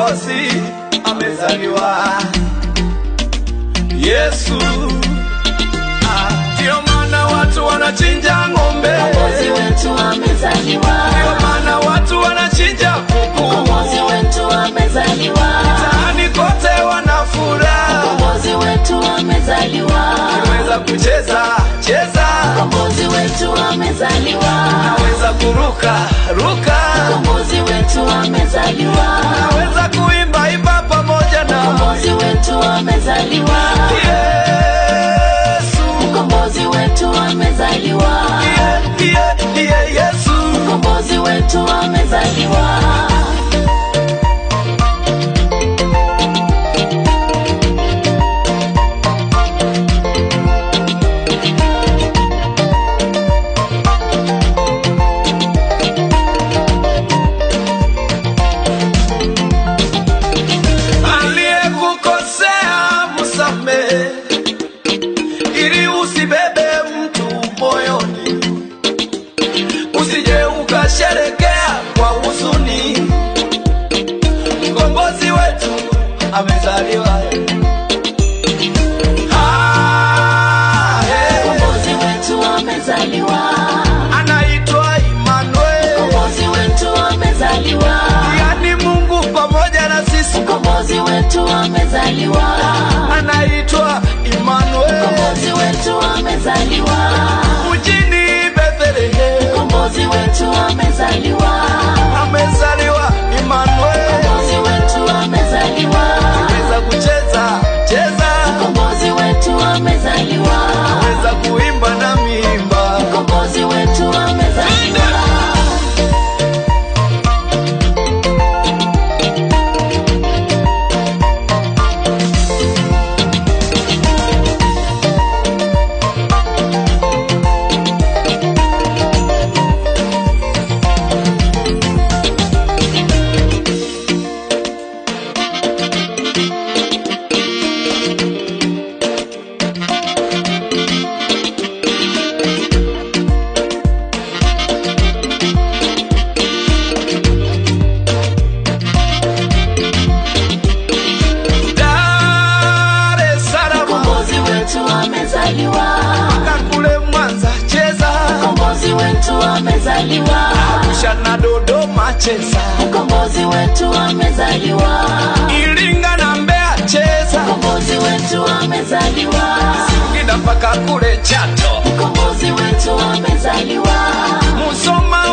mkombozi amezaliwa Yesu. Ah, Ndio maana watu wanachinja ng'ombe, Mkombozi wetu amezaliwa. ndio maana watu wanachinja kuku, Mkombozi wetu amezaliwa. mtaani kote wanafuraha. Mkombozi wetu amezaliwa. Naweza kucheza cheza, Mkombozi wetu amezaliwa. naweza kuruka ruka, Mkombozi wetu amezaliwa. naweza kuimba imba pamoja na Mkombozi wetu amezaliwa. Yesu. Mkombozi wetu amezaliwa. Iye, iye, iye, Yesu. Mkombozi wetu amezaliwa. Aliyekukosea msamehe, ili usibebe mtu moyoni, usije ukasherekea kwa huzuni. Mkombozi wetu amezaliwa. Ah, eh, Mkombozi wetu amezaliwa. anaitwa Emmanuel, Mkombozi wetu amezaliwa. yani Mungu pamoja na sisi. Mkombozi wetu amezaliwa. Anaitwa Emmanuel, Mkombozi wetu amezaliwa. mjini Bethlehem Mkombozi wetu amezaliwa. amezaliwa Emmanuel. Mkombozi wetu amezaliwa. Weza kucheza cheza, Mkombozi wetu amezaliwa. weza kuimba na miimba. Mkombozi wetu amezaliwa. Dar es Salaam Mkombozi wetu amezaliwa. mpaka kule Mwanza cheza, Mkombozi wetu amezaliwa. Arusha na Dodoma cheza, Mkombozi wetu amezaliwa. Iringa na Mbeya cheza, Mkombozi wetu amezaliwa. Singida mpaka kule Chato, Mkombozi wetu amezaliwa. Musoma